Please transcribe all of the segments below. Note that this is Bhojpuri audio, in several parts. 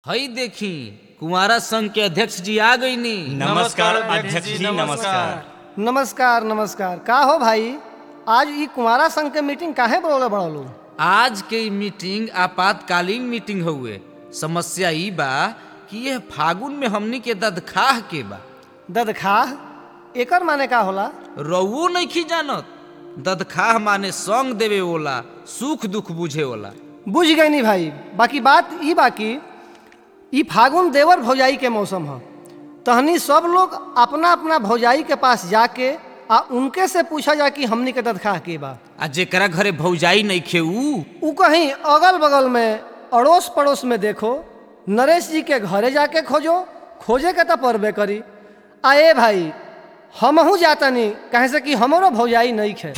हई देखी कुंवारा संघ के अध्यक्ष जी आ गई नी नमस्कार अध्यक्ष जी नमस्कार नमस्कार नमस्कार का हो भाई आज ई कुमारा संघ के मीटिंग काहे बोले बड़लो आज के ई मीटिंग आपातकालीन मीटिंग हुए समस्या ई बा कि यह फागुन में हमनी के ददखाह के बा ददखाह एकर माने का होला रउओ नहीं जानत ददखाह माने संग देवे वाला सुख दुख बुझे वाला बुझ गई नी भाई बाकी बात ई बाकी ई फागुन देवर भौजाई के मौसम ह तहनी सब लोग अपना अपना भौजाई के पास जाके आ उनके से पूछा जा कि हमनी के ददखाह के बा आ जेकरा घरे भौजाई नहीं खे ऊ उ कहीं अगल बगल में अड़ोस पड़ोस में देखो नरेश जी के घरे जाके खोजो खोजे के तो पड़बे करी आ ए भाई हमहू जातनी कहे से कि हमरो भौजाई नहीं खे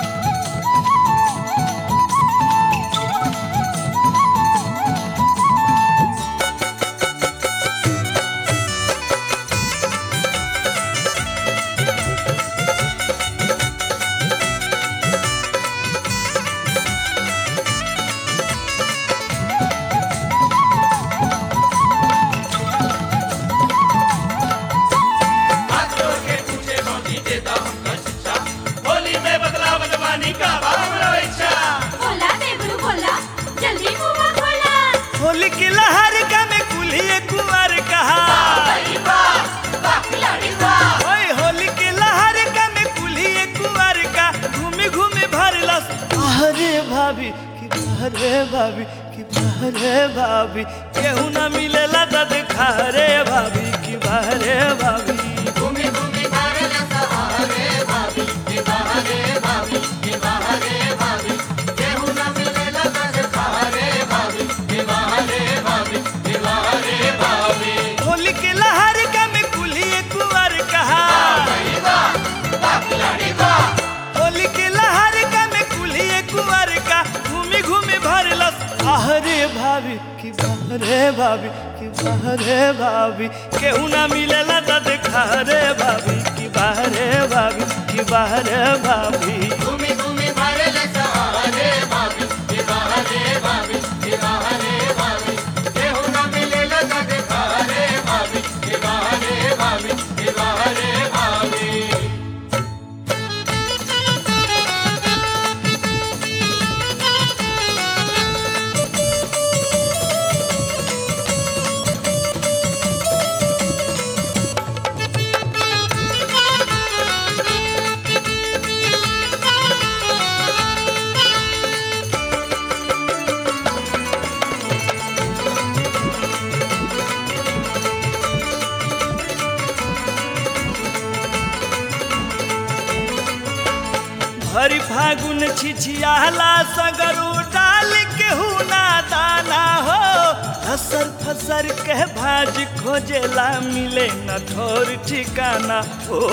बोला देवरू बोला जल्दी मुंह खोला होली की लहर का में कुल्हिए कुंवर कहा ओए होली की लहर का में कुल्हिए कुंवर का घूमी घूमी भरलस अरे भाभी कि अरे भाभी कि अरे भाभी केहू ना मिलेला दद खा रे भाभी कि अरे भाभी होली के लहर का में कुल्हिए कुंवर कहा होली के लहर का में कुल्हिए कुंवर का घूमी घूमी भरलस अरे भाभी कि रे भाभी कि रे भाभी केहू ना मिलेला दद खा रे भाभी कि रे भाभी कि रे भाभी हरि फागुन छिछियाला सगरू डाल केहू ना दाना हो फसर फसर के भाज खोजेला मिले न ठोर ठिकाना हो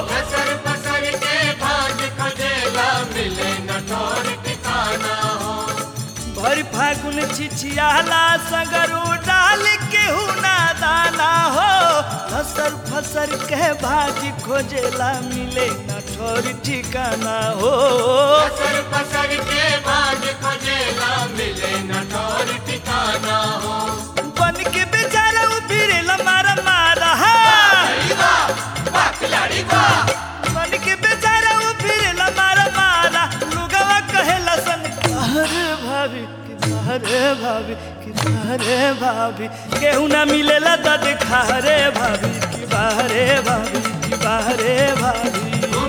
भरि फागुन छिछियाला सगरू डाल केहू ना दाना हो फसर फसर के भाज खोजेला मिले न ठोर ठिकाना हो बन के बेचारा उभिरेला मारा मारा बन के बेचारा उभिरेला मारा मारा लुगवा कहेला सन अरे भाभी कि अरे भाभी कि अरे भाभी केहू ना मिलेला दद खा रे भाभी कि बाहरे भाभी कि बाहरे भाभी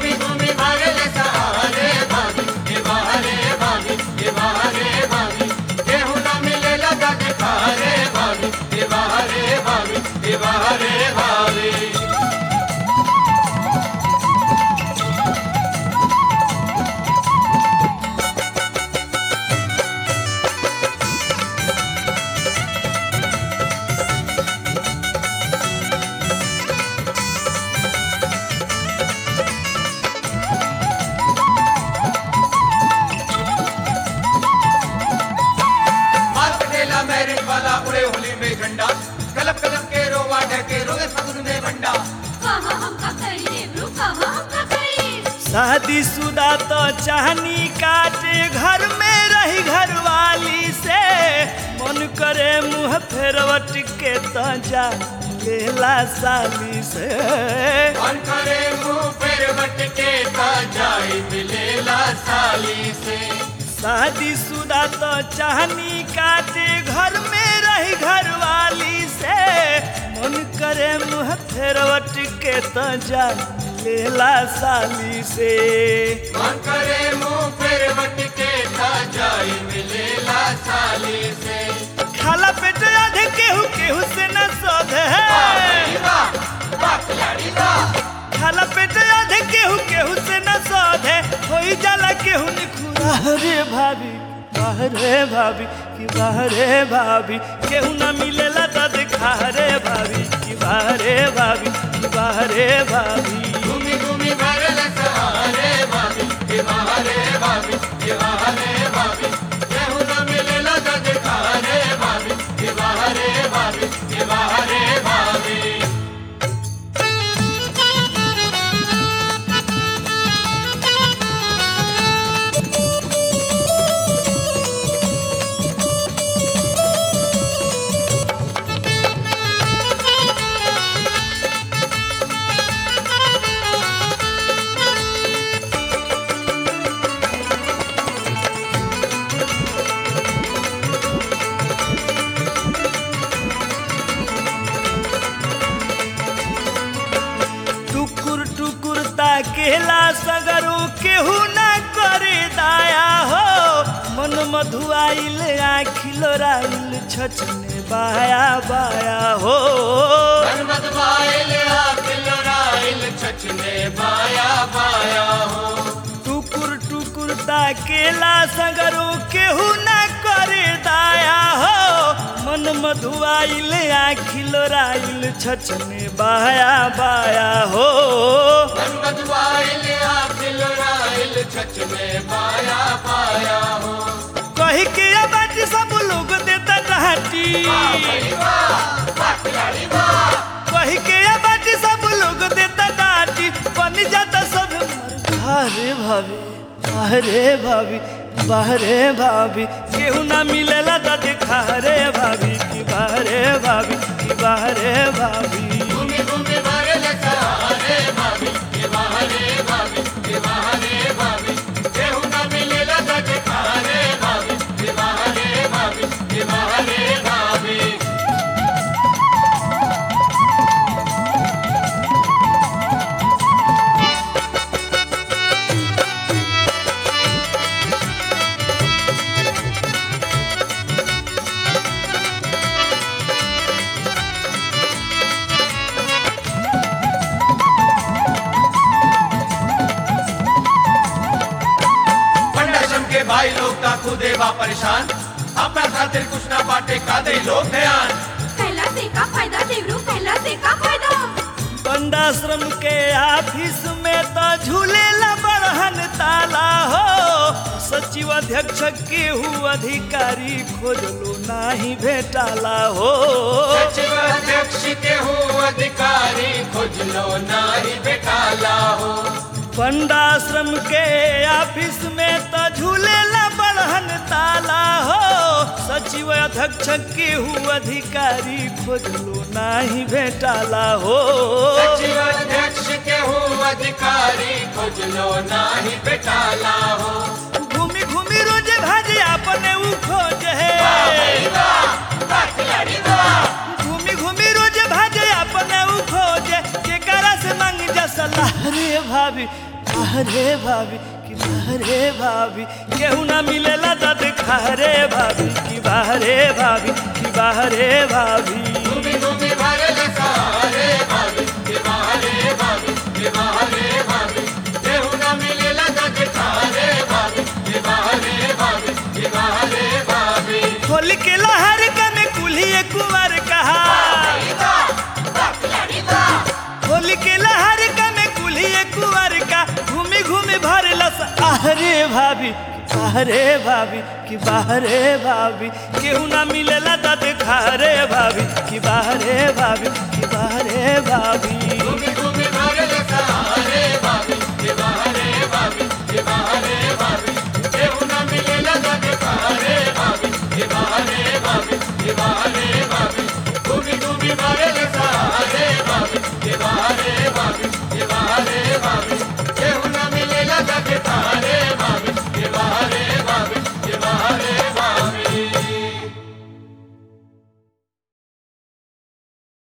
मैरिज वाला उड़े होली में झंडा कलप कलप के रोवा ढके रोगे फगुन में बंडा कहाँ हम का करी देवरू कहाँ हम का करी शादी शुदा तो चाहनी काटे घर में रही घरवाली से मन करे मुँह फेरवट के त जा लेला साली से मन करे मुंह पर बट के ता जाए मिलेला साली से शादी शुदा तो चाहनी काटे घर में रही घरवाली से मन करे मुँह फेरवट के त जा लेला साली से मन करे मुंह पर बट के ता जाए मिलेला साली से खाला पेट आधे केहू केहू से न सोधे वाह वाह खिलाड़ी वाह खाला पेट आधे केहू केहू से न सोधे होई जाला केहू निखुरा रे भाभी बाहरे भाभी कि बाहरे भाभी केहू न मिलेला त दिखा रे भाभी कि बाहरे भाभी कि बाहरे भाभी घूमी घूमी भरल सहारे भाभी के बहारे भाभी के बहारे भाभी केहू न मिलेला त दिखारे भाभी के बहारे भाभी के बहारे भाभी टुकुर टुकुर ताकेला सगरो केहू न करे दाया हो मन मधुआइल आखिल राइल छछने बाया बाया हो मनमत बाइल आकिल राइल छछने बाया बाया हो टुकुर टुकुर ताकेला सगरो केहू न करे दाया हो मन मधुआइल आखिल राइल छछने बाया बाया हो मनमत बाइल आकिल राइल छछने बाया बाया हो कही के ये बात सब लोग देता डांटी कही के ये बात सब लोग देता डांटी बन जाता सब अरे भाभी अरे भाभी बाहरे भाभी केहू ना मिलेला त दिखा रे भाभी की बाहरे भाभी की बाहरे भाभी घूमी घूमी भरल सहारे भाभी के बहारे भाभी के बहारे भाभी केहू न मिलेला त दिखारे भाभी के बहारे भाभी के बहारे भाभी पंडाशम के भाई लोग ता खुदे बा परेशान अपना खातिर कुछ ना बाटे का दे लोग ध्यान कैला से का फायदा देवरू कैला से का फायदा पंडाश्रम के ऑफिस में तो झूलेला बड़हन ताला हो सचिव अध्यक्ष केहू अधिकारी खोजलो नाही भेटाला हो सचिव अध्यक्ष के हूँ अधिकारी खोज लो नारी बेटाला हो पंडाश्रम के ऑफिस में तो झूलेला बड़हन ताला हो सचिव अध्यक्ष केहू अधिकारी खोजलो नाही भेटाला हो सचिव अध्यक्ष के हूँ अधिकारी खोज लो नारी बेटाला हो घूमी घूमी रोज भाजे अपने ऊ खोज है घूमी घूमी रोज भाजे अपने ऊ खोजे केकरा से मांगी जा सलाह रे भाभी अरे भाभी कि बाहरे भाभी केहू ना मिलेला त दिखा रे भाभी कि बाहरे भाभी कि बाहरे भाभी घूमी घूमी भरल सहारे भाभी के बहारे भाभी के बहारे भाभी केहू न मिलेला त दिखारे भाभी के बहारे भाभी के बहारे भाभी खोल के लहर कन कुल्ही कुंवर कहा खोल के लहर कन कुल्ही कुंवर का घूमी घूमी भरलस आहरे भाभी आहरे भाभी कि बाहरे भाभी केहू ना मिलेला त दिखा रे भाभी कि बाहरे भाभी कि बाहरे भाभी घूमी घूमी भरल सहारे भाभी के बहारे भाभी के बहारे भाभी केहू न मिलेला त दिखारे भाभी के बहारे भाभी दखारे